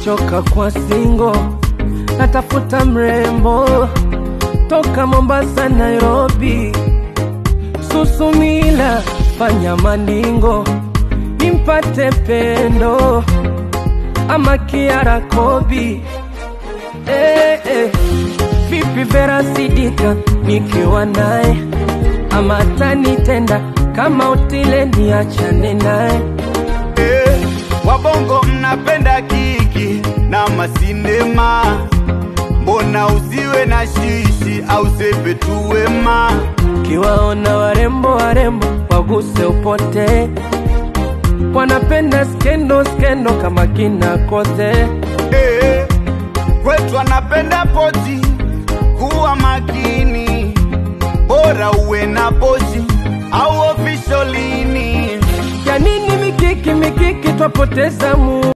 nimechoka kwa singo, natafuta mrembo toka Mombasa, Nairobi, Susumila, fanya maningo nimpate pendo ama Kiara Kobi. Eh, eh. Vipi Vera Sidika nikiwa naye ama atanitenda kama utile niachane naye Eh, wabongo mnapenda kiki na masinema, mbona usiwe na shishi au sepe tu wema? kiwaona warembo warembo waguse upote wanapenda skendo skendo kama kina kote Eh, kwetu anapenda pochi, kuwa makini, bora uwe na pochi au ofisholini. ya nini mikiki mikiki twapoteza mu